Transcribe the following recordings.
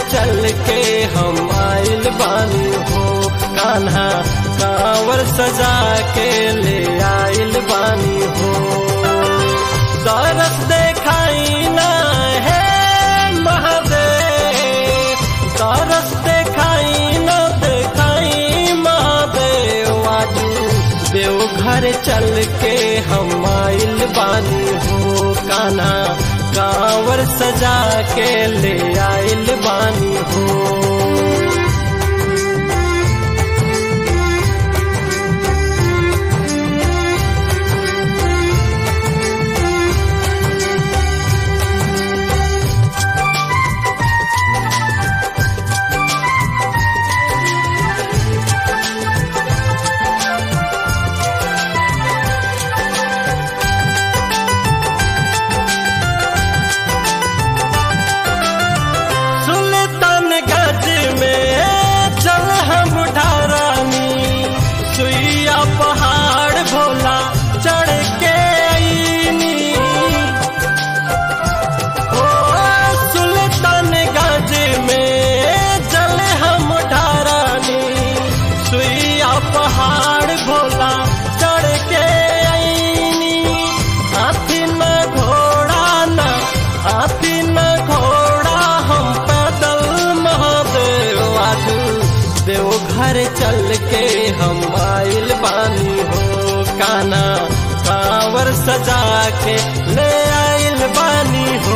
चल के हम आइल बानी हो कान्हा कांवर सजा के ले आइल बानी हो दरस देखाई ना है महादेव दरस देखाई ना देखाई महादेव आजू देवघर चल के हम आइल बानी हो काना कांवर सजा के ले आइल बानी हो सुल्तान गज में चल हम ढारानी सुइया पहाड़ भोला चढ़ के आईनी ओ सुल्तान गज में चल हम ढारानी सुइया पहाड़ भोला चढ़ के आईनी हाथी न घोड़ा न हाथी न घोड़ा हम पैदल महादेव आजू देवघर चल के हम आइल बानी हो काना कांवर सजा के ले आइल बानी हो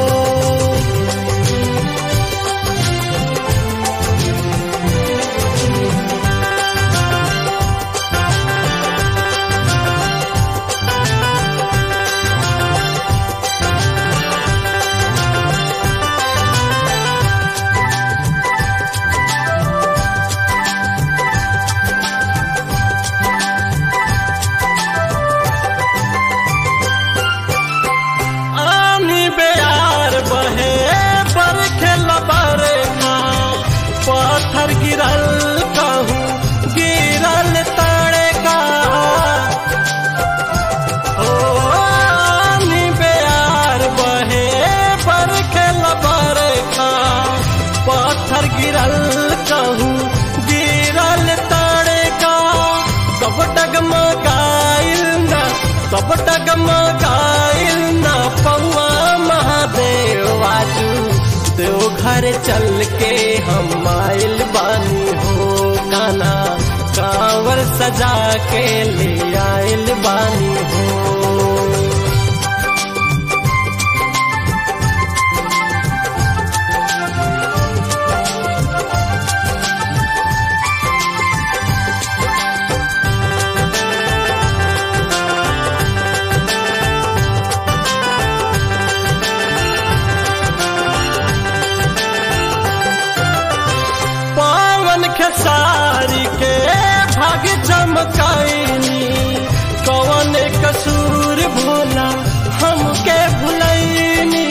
आनी बेयार बहे बरखे लबारे खा पत्थर गिरल कहूँ गिरल ताड़े का ओ आनी बेयार बहे बरखे लबारे खा पत्थर गिरल कहूँ गिरल ताड़े का सब डगमगाइल ना सब डगमगाइल ना पौआ महादेव आजू देवघर चल के हम आइल बानी हो काना कांवर सजा के ले आइल बानी हो पावन खेसारी के भाग चमकाइनी कवन कसूर भोला हमके भुलैनी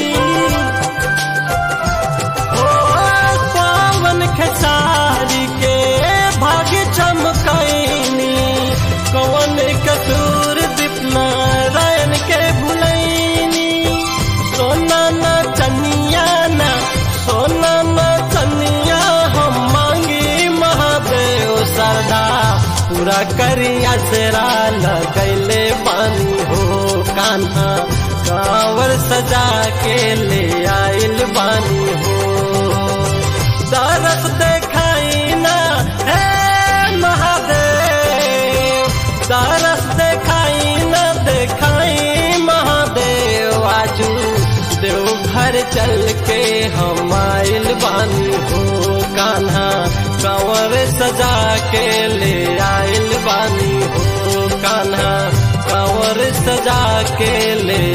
ओ पावन खेसारी के भाग चमकाइनी कवन कसूर दीपनारायण के भुलैनी सोना न चनिया न सोना न चनिया हम मांगी महादेव सरदा पूरा करिया सेरा लगैले पानी हो कान्हा कांवर सजा के ले आइल बानी हो दरस देखाई ना हे महादेव दरस देखाई ना देखाई महादेव आजू देवघर चल के हम आइल बानी हो कान्हा कंवर सजा के ले आइल बानी हो कान्हा कंवर सजा के ले